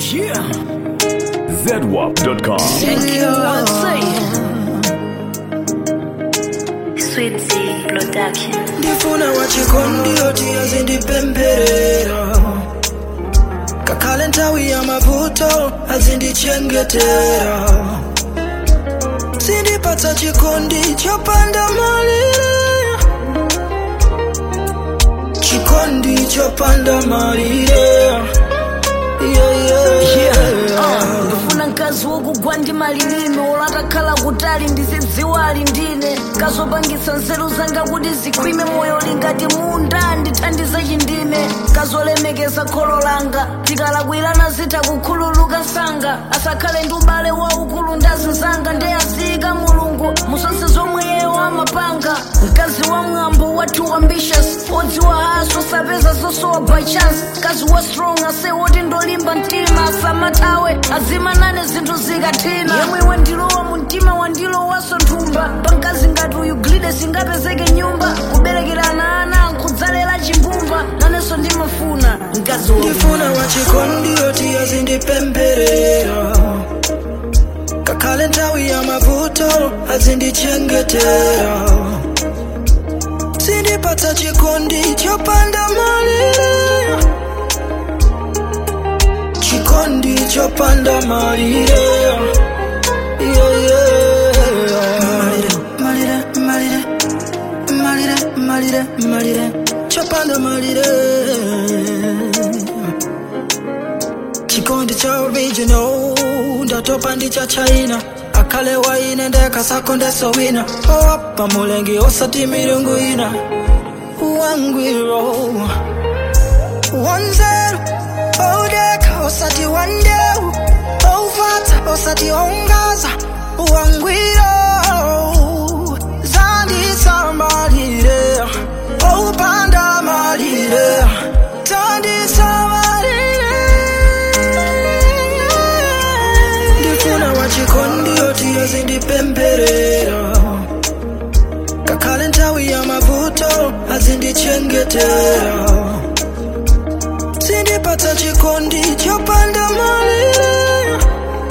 Yeah. ZWAP.com. Thank you, I say. Sweet Tea Production. ndifuna wachikondi oti azindipemberera kakale nthawi ya mavuto azindichengetera sindipatsa chikondi chopanda malire chikondi chopanda malire yeah, yeah, yeah. ndifuna mkazi wokugwa ndi malilime olatakhala kutali ndizidziwa ali ndine kazopangitsa nzeru zanga kuti zikhwime moyo lingati munda ndithandize chindime kazolemekeza kholo langa tikalakwirana zitha kukhululuka msanga asakhale ndi ubale waukulu ndazinzanga ndeyaziyika mulungu musonse zomwe yeyo amapanga mkazi wa mwambo wathu ambitious odziwa haso sapeza zosowa by chance mkazi wa strong ase woti ndolimba mtima asamathawe azimanane zinthu zikathina yemwe wandilowa mu mtima wandilowaso nthumba pamkazi ngati uyu glide singapezeke nyumba kuberekerana ana nkudzalera chimbumba nanenso ndimafuna mkazi wa ndifuna wachikondi oti azindipemberera kakale nthawi ya mavuto azindichengetera sindipatsa chikondi chopanda malire chikondi chopanda malire yeah, yeah. malire malire malire malire malire chopanda malire chikondi cha original ndatopa ndi cha china akhale waine ndekasako ndesowina owapa mulengi osati milungu ina wangwiro wanzeru odeka osati wandeu ovata osati ongaza wangwiro zandisamalire opanda malire tandisamalire ndifuna wachikondi oti azindipemberera kakale nthawi ya mavuto azindichengetera sindipatsa chikondi chopanda malire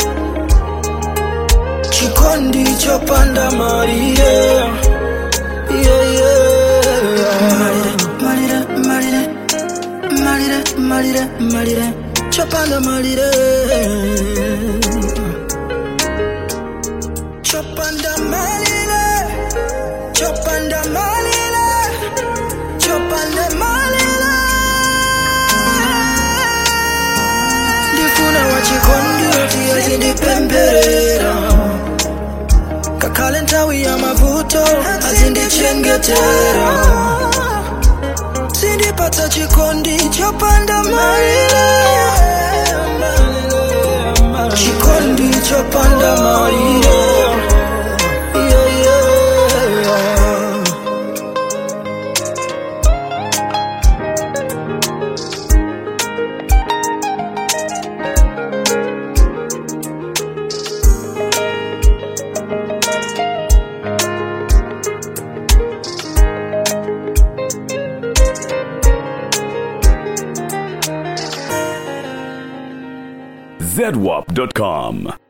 chikondi chopanda malire yeah, yeah. malire malire malire malire malire chopanda malire chopanda malire chopanda malire chopanda malire ndifuna wachikondi oti azindipemberera kakale nthawi ya mavuto azindichengetera sindipatsa chikondi chopanda malire chikondi chopanda malire yeah, yeah. ZWAP.com.